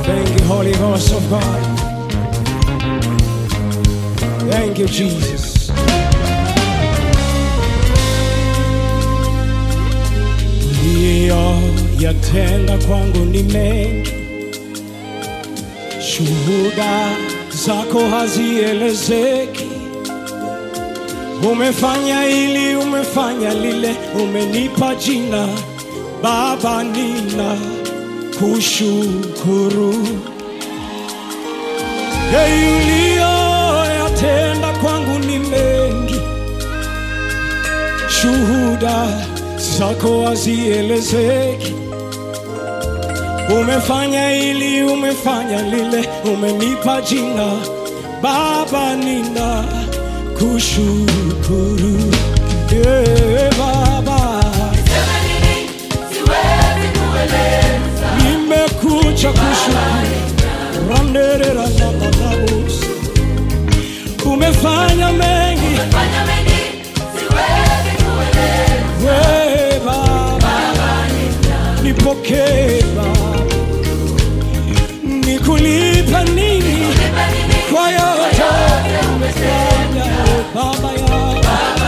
Thank you, Holy Ghost of God. Thank you, Jesus. Uliyoyatenda kwangu ni mengi, shuhuda zako hazielezeki. Umefanya hili, umefanya lile, umenipa jina Baba, nina kushukuru. Hey, uliyoyatenda kwangu ni mengi, shuhuda zako hazielezeki. Umefanya hili, umefanya lile, umenipa jina Baba, nina kushukuru. Yeah, Baba, nimekuja kushukuru. Randerera na manabus. Umefanya mengi we Baba, nipokee Baba, nikulipa nini kwa yote umefanya Baba ya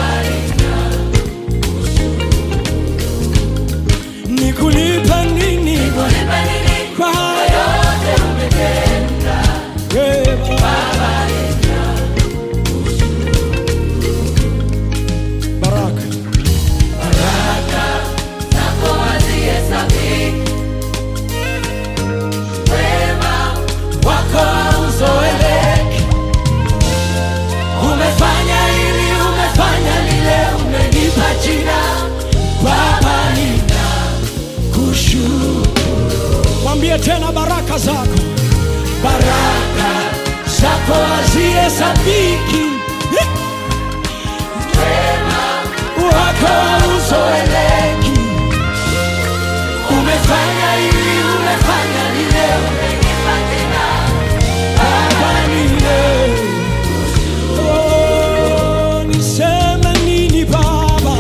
nikulipa nini kwa yote we Baba. Baraka wako uzoeleke. Umefanya hili, umefanya lile, umenipa jina Baba, nina kushukuru. Mwambie tena baraka zako, baraka zako hazihesabiki, wako uzoeleki. Umefanya hili, umefanya lile, Baba, nina Oh, niseme nini Baba?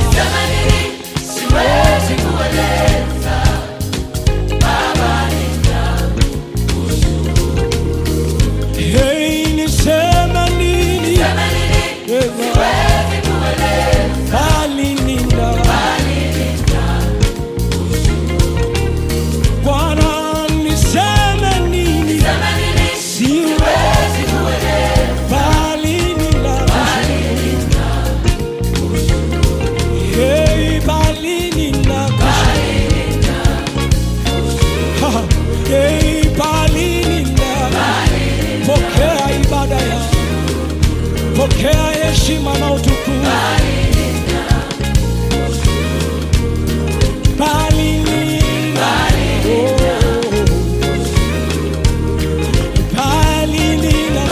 Hey, niseme nini? Eh, bali nina. Bwana, niseme nini? Siwezi bali nina. Hey, bali nina. Ha, hey, bali nina. Pokea ibada ya pokea heshima na utukufu. Bali nina. Oh. Bali nina.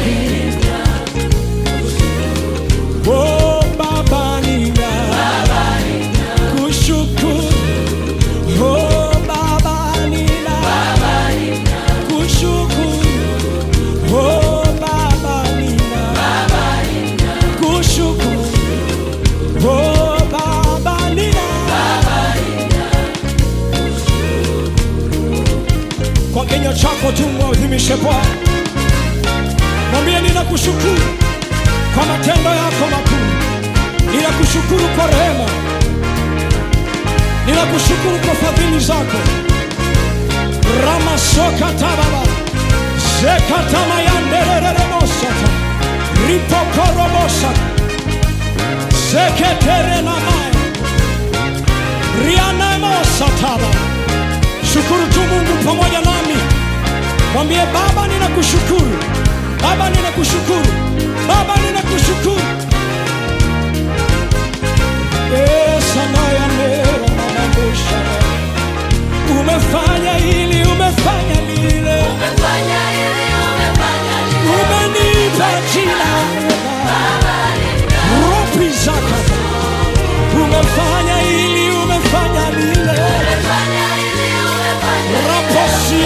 Oh, Baba nina. Kushukuru. Oh, Baba nina. Kushukuru. Oh, Baba nina. Kushukuru. Oh, Baba nina. Kwa kinywa chako tu mwadhimishe Bwana, mwambie ninakushukuru kwa matendo yako makuu, ninakushukuru kwa rehema, ninakushukuru kwa fadhili zako. ramasokatababa zekatamayanderereremosata ripokorobosata zeketerenamaya rianemosataba shukuru tu mungu pamoja nami mwambie baba ninakushukuru baba ninakushukuru baba ninakushukuru esanayaneranamabusha umefanya hili umefanya lile umenipa jina ropi zakata umefanya hili umefanya lile raposi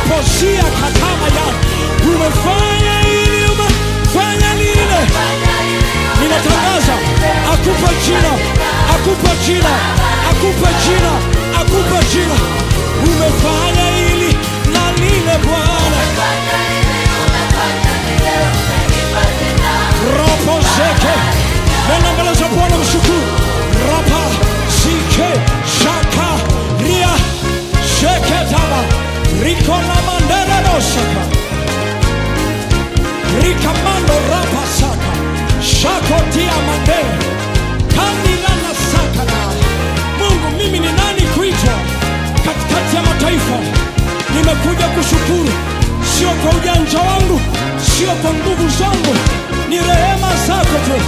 raposia katama ya umefanya ili umefanya lile ninatangaza akupe jina akupe jina akupe jina akupe jina umefanya ili na lile bwana ropo zeke nenda mbele za bwana mshukuru rapa sike shaka ria sheke taba riko na mandere dosaka rikamando rapa saka shako tia mandere kandilana saka na mungu mimi ni nani kuitwa katikati ya mataifa nimekuja kushukuru sio kwa ujanja wangu sio kwa nguvu zangu ni rehema zako tu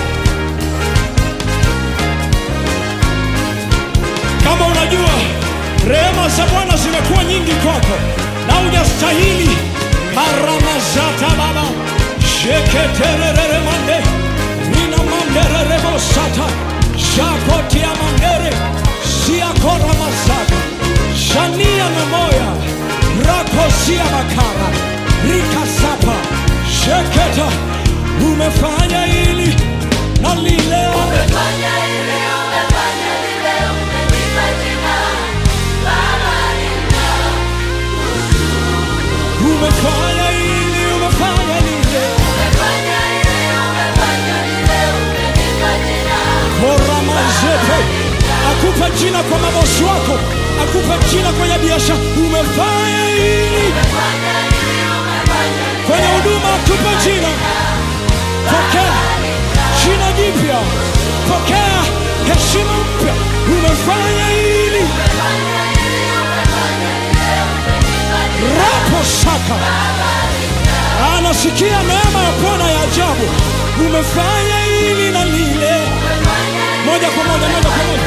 kama unajua rehema za bwana zimekuwa nyingi kwako na hujastahili maramazata baba sheketererere mande nina mandererebosata shakotia mandere siakora masaka shania na moya rakosia makara rikasapa sheketa umefanya ili na lile umefanya ili umefanya lile koramazete akupa jina kwa mabosi wako akupa jina kwenye biashara umefanya ili kwenye huduma akupa jina pokea jina jipya pokea heshima mpya umefanya ili rapo saka anasikia neema ya bwana ya ajabu umefanya ili na lile moja kwa moja moja kwa moja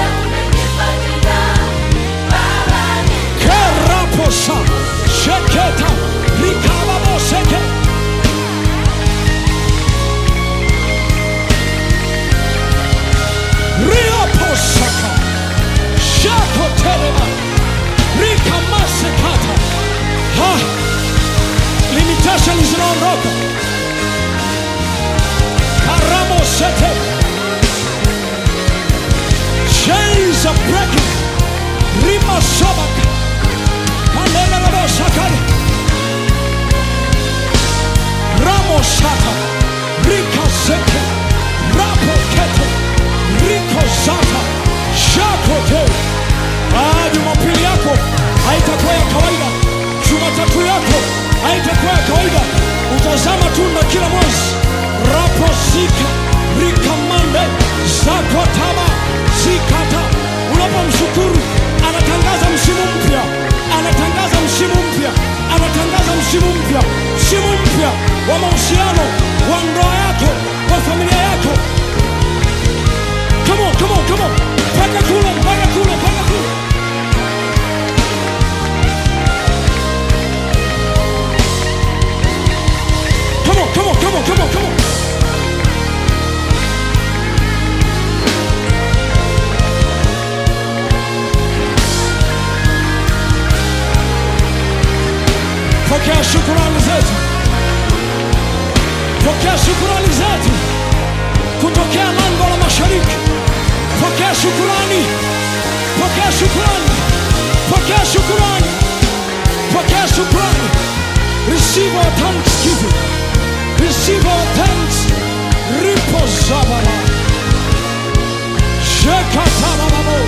keraposa sheketa rikababoseke rioposaka shakotelema rikamasekata ha limitation zinaondoka karamosete chains are breaking rimasobaka kanelelebosakale ramosata rikaseke rapokete rikozata shakote Ah, jumapili yako haitakuwa ya kawaida jumatatu yako haitakuwa ya kawaida utazama tunda kila mwezi raposika rikamande zakotaba zikata unapomshukuru anatangaza msimu mpya anatangaza msimu mpya anatangaza msimu mpya msimu mpya wa mahusiano wa ndoa yako wa familia yako come on, come on, come on. mpaka kule mpaka kule mpaka kule Come on, come on, come on, come on, come on. Pokea shukurani zetu, pokea shukurani zetu kutokea lango la mashariki. Pokea shukurani, pokea shukurani, pokea shukurani, pokea shukurani. Receive our thanksgiving, receive our thanks. Ripo zabara, shekatarababo,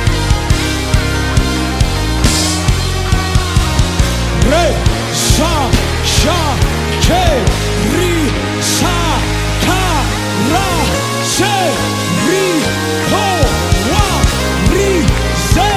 re sa sha ke ri sa ka ra se ri ho wa ri se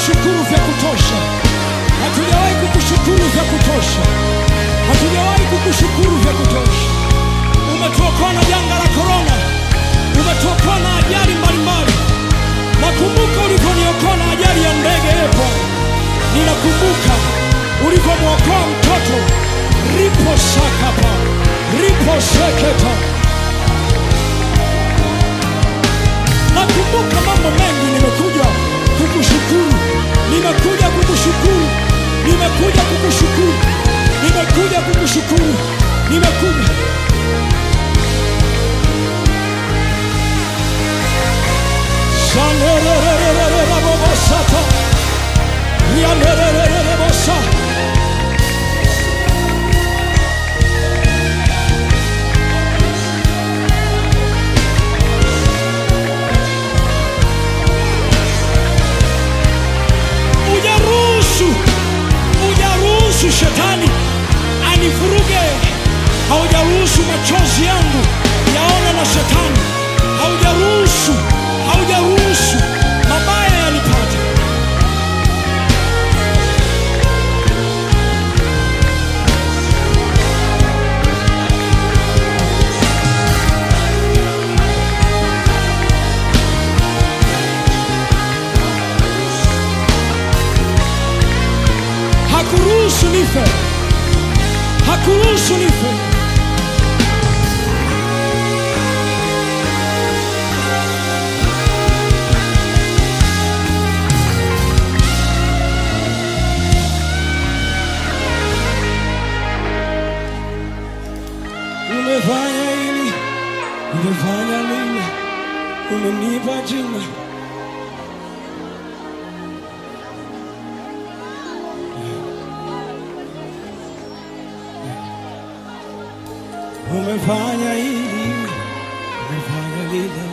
kukushukuru vya kutosha, hatujawahi kukushukuru vya kutosha, hatujawahi kukushukuru vya kutosha. Umetuokoa na janga la korona, umetuokoa na ajali mbalimbali. Nakumbuka ulivyoniokoa na ajali ya ndege epo, ninakumbuka ulivyomwokoa mtoto ripo sakapa ripo seketa. Nakumbuka mambo mengi, nimekuja kukushukuru, nimekuja kukushukuru, nimekuja kukushukuru, nimekuja kukushukuru, nimekuja Shanerererererabobosata. Yanererererebosa. Ujaruhusu, ujaruhusu shetani anivuruge, haujaruhusu machozi yangu yaone na shetani, haujaruhusu, haujaruhusu mabaya yanipate. Hakuruhusu nife, hakuruhusu nife. Umefanya hili, umefanya lile, umenipa jina. Umefanya hili, umefanya lile.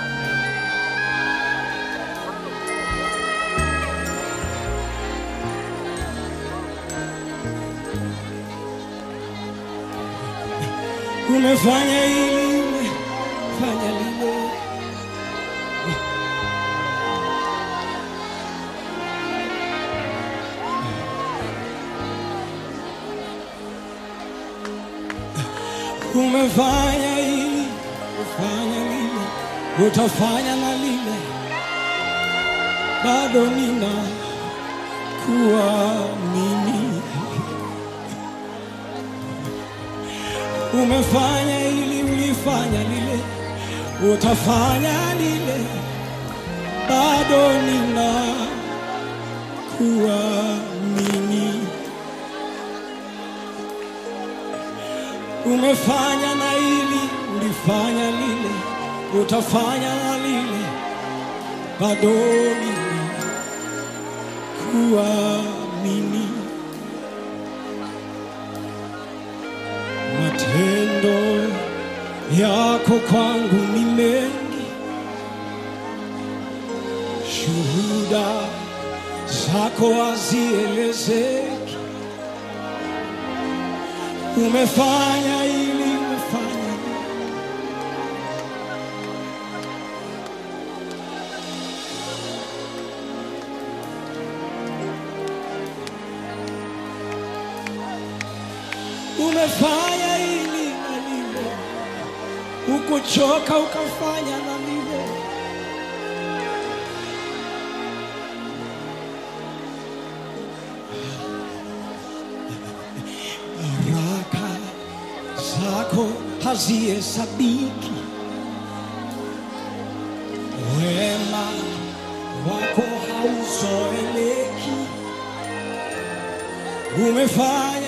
Umefanya hili, umefanya lile. Umefanya hili, umefanya lile, utafanya na lile, bado nina kuamini. Umefanya hili, ulifanya lile, utafanya lile, bado nina kuamini. Umefanya na hili, ulifanya lile, utafanya na lile, bado nina kuamini. Matendo yako kwangu ni mengi, shuhuda zako hazielezeki. Umefanya hili, umefanya lile. Umefanya hili na lile, ukuchoka ukafanya na lile. Baraka zako hazihesabiki, wema wako hauzoeleki. Umefanya